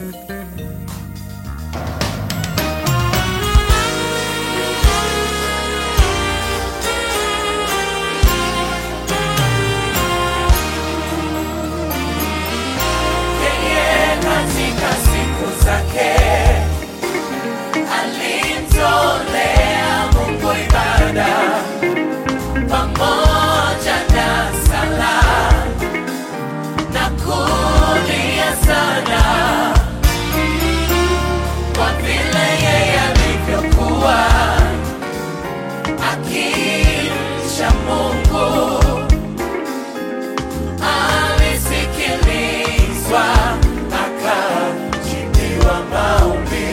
Yeye katika siku zake alimtolea Mungu ibada pamoja na sala na kulia sana kwa vile yeye alivyokuwa akimcha Mungu alisikilizwa akajibiwa maombi.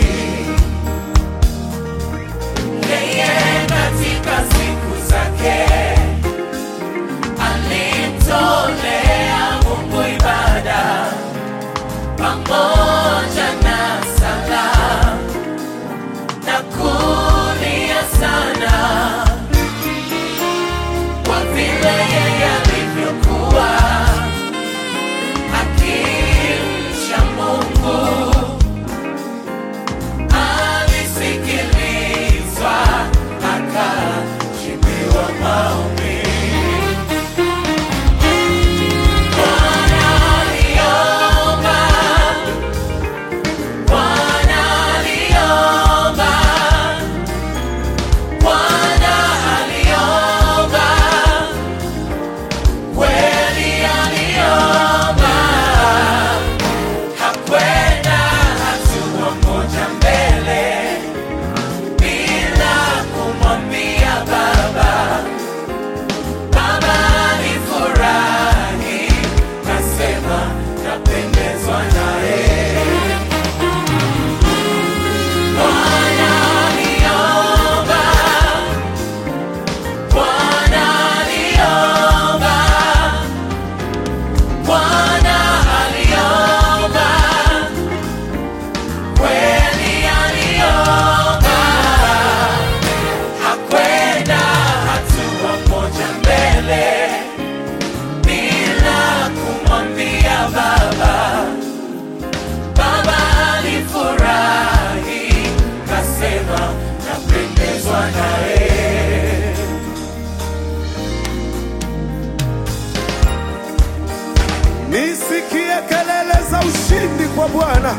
Yeye katika siku zake alimtolea Mungu ibada pamoja na sala na kulia sana kwa vile yeye alivyokuwa akimcha Mungu alisikilizwa akajibiwa maombi. Bwana aliomba, Bwana aliomba, Bwana aliomba kweli aliomba, hakwenda hatua moja mbele bila kumwambia Baba. Baba alifurahi, kasema napendezwa naye. Bwana aliomba, Bwana aliomba Bwana aliomba, kweli aliomba, hakwenda hatua moja mbele bila kumwambia Baba. Baba alifurahi, kasema napendezwa naye. Nisikie kelele za ushindi kwa Bwana.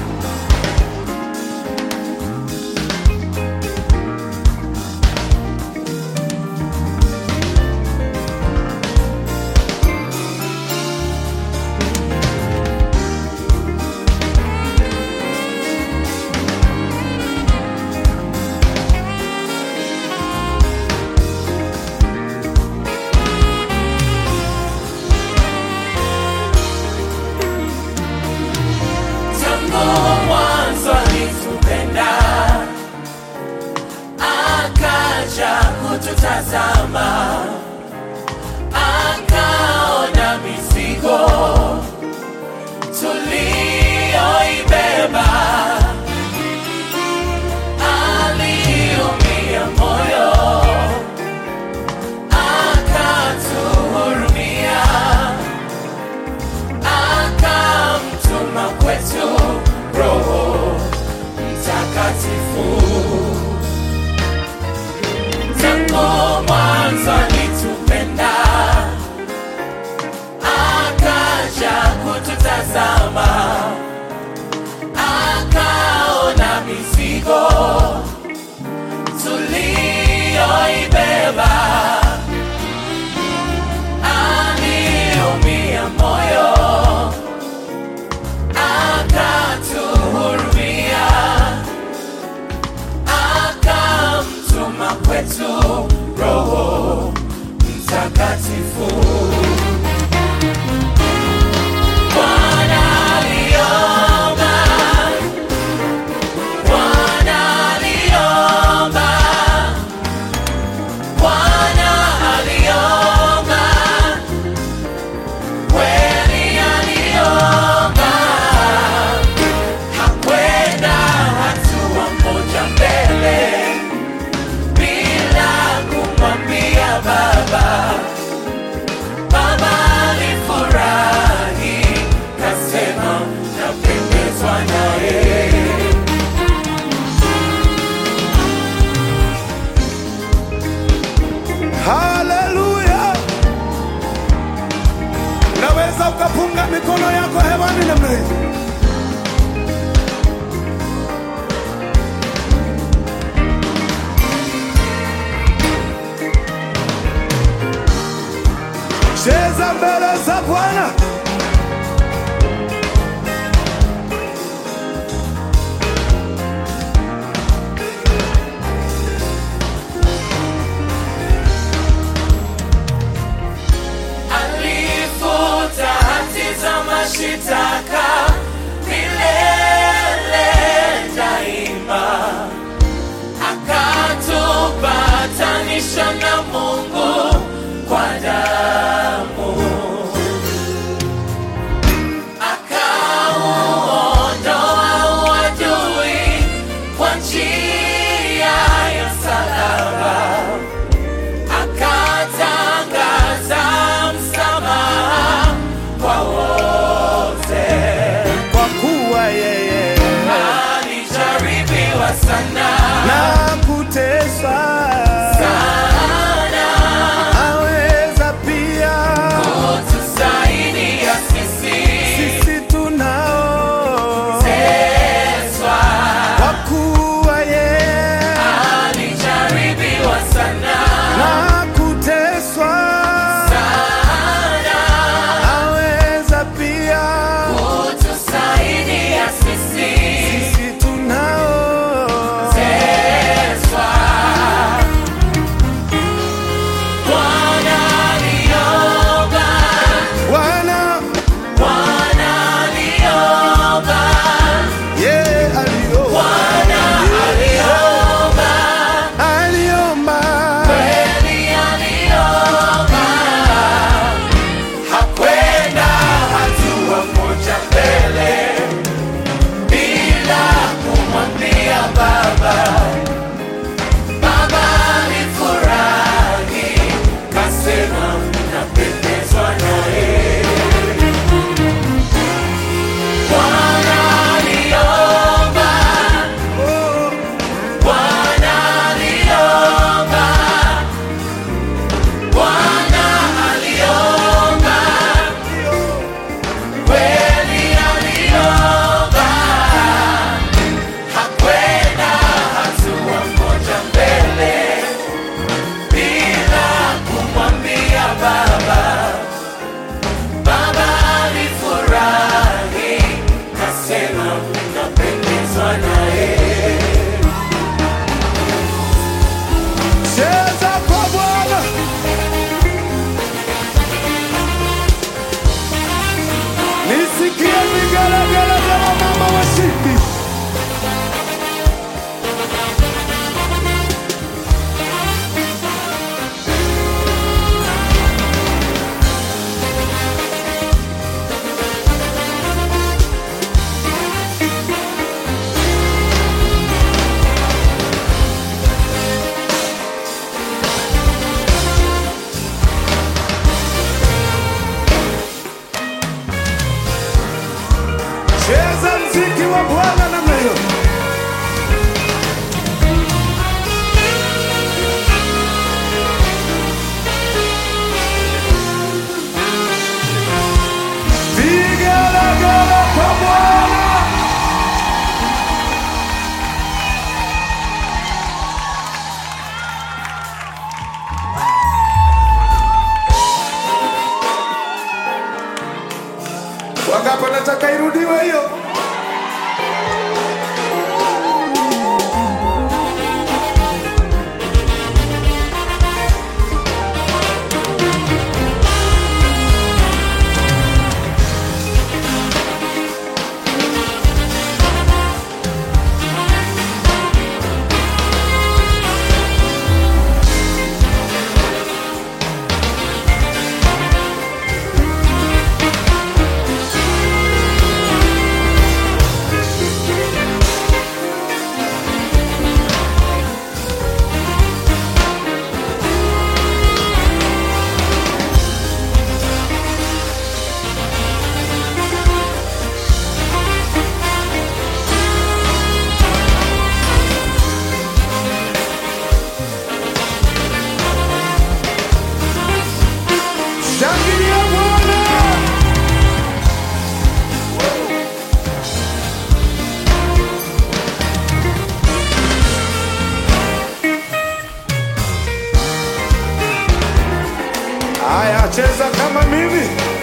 Tangu mwanzo alitupenda, akaja kututazama, akaona mizigo tuliyoibeba, aliumia moyo, akatuhurumia akamtuma kwetu Roho Mtakatifu. Tangu mwanzo alitupenda, akaja kututazama, akaona mizigo tuliyoibeba, aliumia moyo akatuhurumia, akamtuma kwetu Roho Mtakatifu. Bwana aliomba, Bwana aliomba, Bwana aliomba, kweli aliomba hakwenda hatua moja mbele bila kumwambia Baba. namna hii. Cheza mbele za Bwana. alifuta hati za mashitaka milele daima, akatupatanisha na Mungu kwa damu, akauondoa uadui kwa njia ya salama akatangaza msamaha kwa wote. Kwa kuwa yeye Alijaribiwa sana na kuteswa sana cheza kama mimi